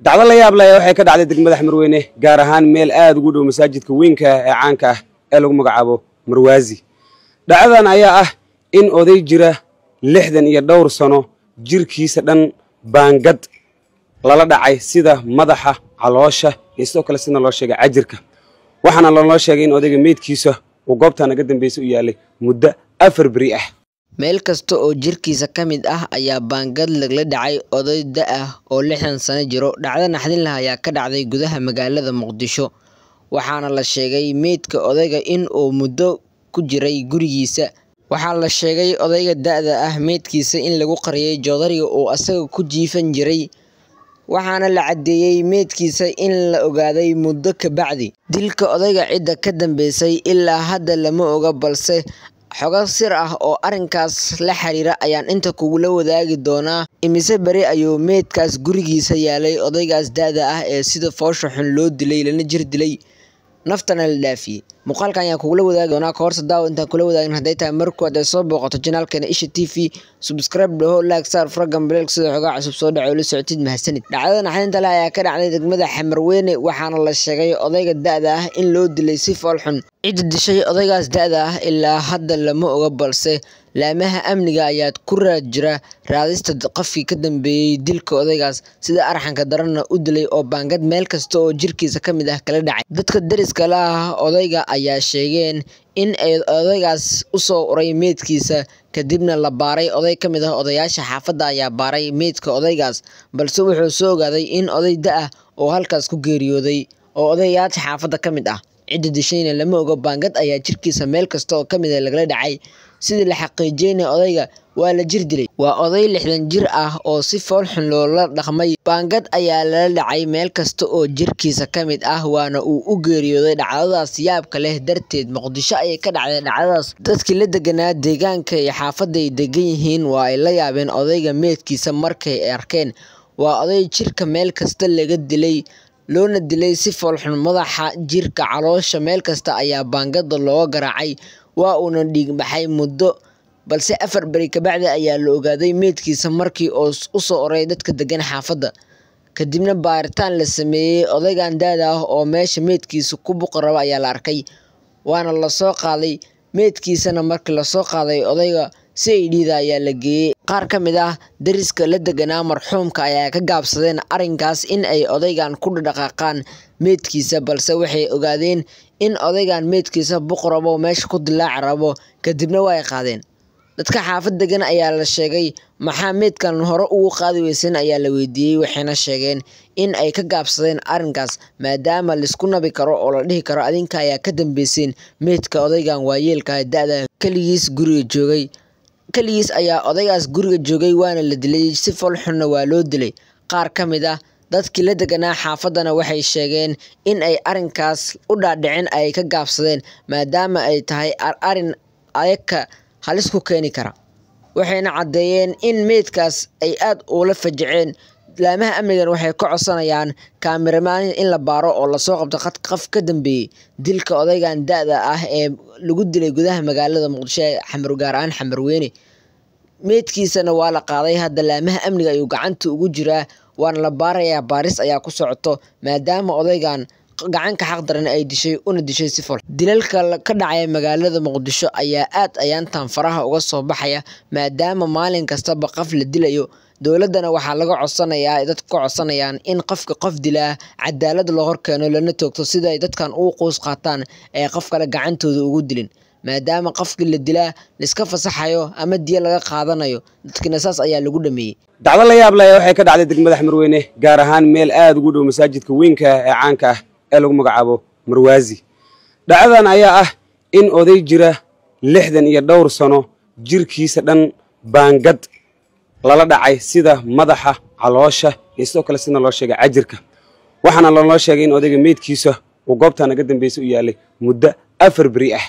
dacdo la yaab leh waxay ka dhacday degmada xamarweyne gaar ahaan meel aada ugu dhow masaajidka weynka ah ee caanka ah ee lagu magacaabo marwaazi dhacdadan ayaa ah in oday jira lixdan iyo dhowr sano jirkiisa dhan baangad lala dhacay sida madaxa caloosha iyo sidoo kale sida loo sheegay cajirka waxaana lanoo sheegay in odayga meydkiisa uu goobtaa naga dambaysa u yaalay muddo afar beri ah meel kasta oo jirkiisa ka mid ah ayaa baangad lagla dhacay oday da ah oo lixdan sano jiro dhacdo naxdin leh ayaa ka dhacday gudaha magaalada muqdisho waxaana la sheegay meydka odayga in uu muddo ku jiray gurigiisa waxaa la sheegay odayga da-da ah meydkiisa in lagu qariyay joodariga uu asaga ku jiifan jiray waxaana la caddeeyey meydkiisa in la ogaaday muddo ka bacdi dilka odayga cidda ka dambeysay ilaa hadda lama oga balse xogo sir ah oo arrinkaas la xiriira ayaan inta kugula wadaagi doonaa imise beri ayuu meydkaas gurigiisa yaalay odaygaas da-da ah ee sida foosha xun loo dilay lana jir dilay naftana la dhaafiyey muuqaalkan ayaan kugula wadaagi doonaa kahorse daawo intaan kula wadaagin hadday tahay markood ay soo booqato janaalkeena isha t v subscribe dhaho laag saar faragan baleelk sida xogaa cusub soo dhaco la socotid mahadsanid dhacdada naxdinta leh ayaa ka dhacday degmada xamarweyne waxaana la sheegay odayga da-da ah in loo dilay si fool xun cidda dishay odaygaas da-da ah ilaa hadda lama oga balse laamaha amniga ayaad ku raad jira raadista qofkii ka dambeeyey dilka odaygaas sida arxanka daranna u dilay oo baangad meel kasta oo jirkiisa ka mid ah kala dhacay dadka deriska la ah odayga ayaa sheegeen in ay odaygaas usoo uray meydkiisa kadibna la baaray oday ka mid ah odayaasha xaafadda ayaa baaray meydka odaygaas balse wuxuu soo ogaaday in oday da-ah oo halkaas ku geeriyooday oo odayaasha xaafadda ka mid ah cidda dishayna lama oga baangad ayaa jirkiisa meel kasta oo ka mid a lagala dhacay sidii la xaqiijiyeyna odayga waa la jir dilay waa oday lixdan jir ah oo si fool xun loola dhaqmay baangad ayaa lala dhacay meel kasta oo jirkiisa ka mid ah waana uu u geeriyooday dhacdadaas yaabka leh darteed muqdisho ayay ka dhacday dhacdadaas dadkii la deganaa deegaanka iyo xaafadda ay degan yihiin waa ay la yaabeen odayga meedkiisa markay arkeen waa oday jirka meel kasta laga dilay loona dilay si foolxun madaxa jirka caloosha meel kasta ayaa baangada looga garaacay waa uuna dhiigbaxay muddo balse afar beri kabacdi ayaa la ogaaday meydkiisa markii oo usoo oray dadka degan xaafadda kadibna baaritaan la sameeyey odaygan daada ah oo meesha meydkiisa ku buqi raba ayaa la arkay waana lasoo qaaday meydkiisana markii lasoo qaaday odayga si ay dhiida ayaa la geeyey qaar ka mid ah dariska la deganaa marxuumka ayaa ka gaabsadeen arrinkaas in ay odaygan ku dhaqaaqaan meydkiisa balse waxay ogaadeen in odaygan meydkiisa buq rabo meesha ku dilaaci rabo kadibna waa ay qaadeen dadka xaafad degan ayaa la sheegay maxaa meydkan hore ugu qaadi weysan ayaa la weydiiyey waxayna sheegeen in ay ka gaabsadeen arrinkaas maadaama laisku nabi karo oo la dhihi karo adinka ayaa ka dambeyseen meydka odaygan waayeelka da-da keligiis guriga joogay keligiis ayaa odaygaas guriga joogay waana la dilay si foolxunna waa loo dilay qaar ka mid ah dadkii la deganaa xaafaddana waxay sheegeen in ay arrinkaas u dhaadhicin ay ka gaabsadeen maadaama ay tahay arrin ayaka halis ku keeni kara waxayna caddeeyeen in meydkaas ay aada ula fajaceen laamaha amnigan waxay ka codsanayaan kaamiramaan in la baaro oo lasoo qabto qof ka dambeeyey dilka odaygan da-da ah ee lagu dilay gudaha magaalada muqdisho ee xamar gaar ahaan xamarweyne meydkiisana waa la qaaday hadda laamaha amniga ayuu gacanta ugu jiraa waana la baarayaa baaris ayaa ku socoto maadaama odaygan gacanka xaq daran ay dishay una dishay si fol dilalka ka dhacaya magaalada muqdisho ayaa aad ayaantan faraha uga soo baxaya maadaama maalin kastaba qof la dilayo dowladdana waxaa laga codsanayaa dadka ka codsanayaan in qofka qof dilaa cadaalad loo horkeeno lana toogto sida ay dadkan ugu quus qaataan ee qof kale gacantooda ugu dilin maadaama qofkii la dilaa laiska fasaxayo ama diya laga qaadanayo dadkina saas ayaa lagu dhameeyey dacdo la yaab leh waxay ka dhacday degmada xamarweyne gaar ahaan meel aada ugu dhow masaajidka weynka ah ee caanka ah ee lagu magacaabo marwaazi dhacdadan ayaa ah in oday jira lixdan iyo dhowr sano jirkiisa dhan baangad lala dhacay sida madaxa caloosha iyo sidoo kale sida loo sheegay cajirka waxaana lanoo sheegay in odayga meydkiisa uu goobtaa naga dambaysa u yaalay muddo afar beri ah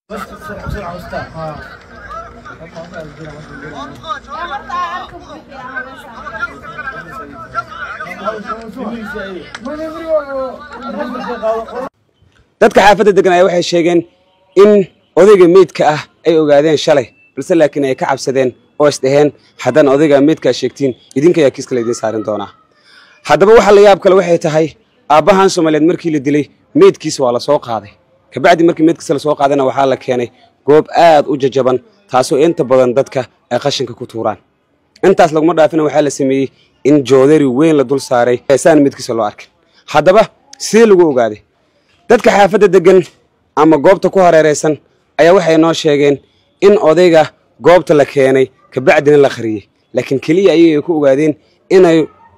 dadka xaafadda degan ayaa waxay sheegeen in odayga meydka ah ay ogaadeen shalay balse laakiin ay ka cabsadeen oo isdhaheen haddana odayga meydkaa sheegtiin idinka ayaa kiiska laydiin saarin doonaa haddaba waxa la yaab kale waxay tahay aabbahan soomaaliyeed markii la dilay meydkiisa waa la soo qaaday kabacdi markii meydkiisa lasoo qaadayna waxaa la keenay goob aad u jajaban taasoo inta badan dadka ay qashinka ku tuuraan intaas laguma dhaafina waxaa la sameeyey in joodari weyn la dul saaray saan meydkiisa loo arkin haddaba sidee lagu ogaaday dadka xaafadda degan ama goobta ku hareeraysan ayaa waxay noo sheegeen in odayga goobta la keenay kabacdina la qariyey laakiin keliya ayay ku ogaadeen inay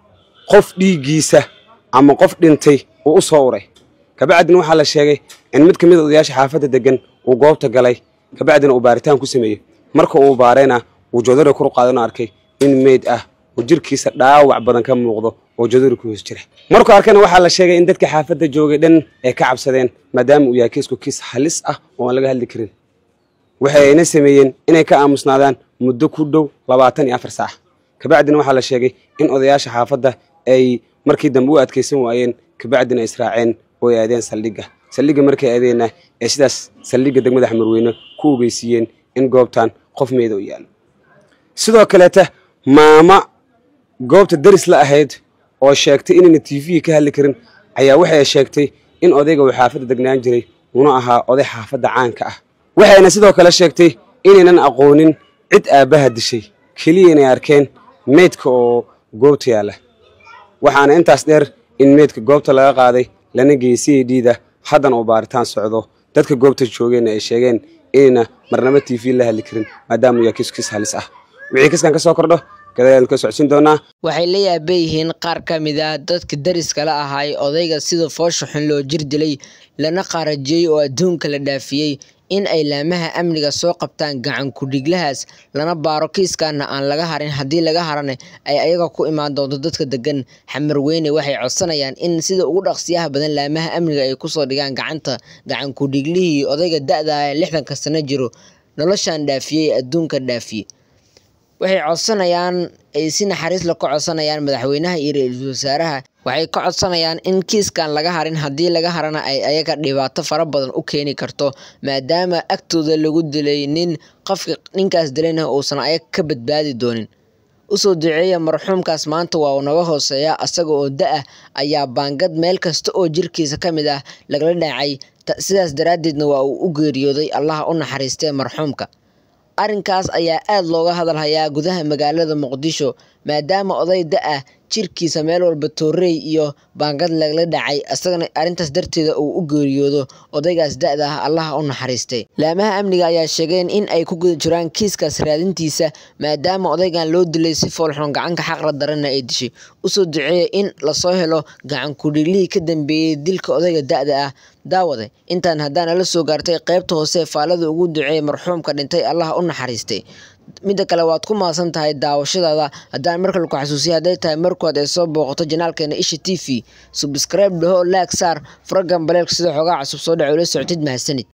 qof dhiiggiisa ama qof dhintay uu u soo uray kabacdina waxaa la sheegay in mid ka mid a odayaasha xaafadda degan uu goobta galay kabacdina uu baaritaan ku sameeyey marka uu baarayna uu joodari kor qaadano arkay in meyd ah oo jirkiisa dhaawac badan ka muuqdo oo joodari ku hoos jira markuu arkayna waxaa la sheegay in dadka xaafadda joogay dhan ay ka cabsadeen maadaama uu yahay kiisku kiis halis ah oo aan laga hadli karin waxayna sameeyeen inay ka aamusnaadaan muddo ku dhow labaatan iyo afar saac kabacdina waxaa la sheegay in odayaasha xaafadda ay markii dambe u adkaysan waayeen kabacdina israaceen oo ay aadeen saldhigga saldhigga markay aadeenna ee sidaas saldhigga degmada xamarweyne ku ogeysiiyeen in goobtan qof meeda u yaalo sidoo kaleeta maama goobta daris la ahayd oo sheegtay inayna t v ka hadli karin ayaa waxay sheegtay in odayga uu xaafadda degnaan jiray una ahaa oday xaafadda caanka ah waxayna sidoo kale sheegtay inaynan aqoonin cid aabbaha dishay keliya inay arkeen meydka oo goobta yaalla waxaana intaas dheer in meydka goobta laga qaaday lana geeyey c a d da haddana uu baaritaan socdo dadka goobta joogeenna ay sheegeen inayna marnabo t v la hadli karin maadaama uu yahay kiis kiis halis ah wixii kiskan ka soo kordho gadaal ka socodsiin doonaa waxay la yaaban yihiin qaar ka mid ah dadka dariska la ahaay odayga sida foosha xun loo jir dilay lana qaarajiyey oo adduunka la dhaafiyey in ay laamaha amniga soo qabtaan gacan ku-dhiglahaas lana baaro kiiskaana aan laga harin haddii laga harana ay ayaga ku imaan doonto dadka degan xamarweyne waxay codsanayaan in sida ugu dhaqsiyaha badan laamaha amniga ay kusoo dhigaan gacanta gacan ku-dhiglihii odayga da-da ee lixdanka sano jiro noloshan dhaafiyey adduunka dhaafiyey waxay codsanayaan ay si naxariis la ka codsanayaan madaxweynaha iyo ra-iisul wasaaraha waxay ka codsanayaan in kiiskan laga harin haddii laga harana ay ayaga dhibaato fara badan u keeni karto maadaama agtooda lagu dilay nin qofka ninkaas dilayna uusan ayaga ka badbaadi doonin usoo duceeya marxuumkaas maanta waa uu naga hooseeya asaga oo da-ah ayaa baangad meel kasta oo jirkiisa ka mid ah lagala dhacay sidaas daraaddeedna waa uu u geeriyooday allaha u naxariistee marxuumka arrinkaas ayaa aad looga hadalhayaa gudaha magaalada muqdisho maadaama oday da-ah jirkiisa meel walba toorey iyo baangad lagala dhacay isagana arrintaas darteeda uu u geeriyoodo odaygaas da-da ah allaha u naxariistay laamaha amniga ayaa sheegeen in ay ku guda jiraan kiiskaas raadintiisa maadaama odaygan loo dilay si foolxun gacanka xaqra daranna ay dishay usoo duceeya in lasoo helo gacan kudhiglihii ka dambeeyey dilka odayga da-da ah daawade intaan haddaan ala soo gaartay qaybta hoose faalada ugu duceeyay marxuumka dhintay allaha u naxariistay midda kale waad ku mahadsan tahay daawashadaada haddaan markale ku xasuusiya hadday tahay markood ay soo booqato janaalkeena isha t v subscribe dhaho laag saar faragan baleelka sida xoogaa cusub soo dhaco ula socotid mahadsanid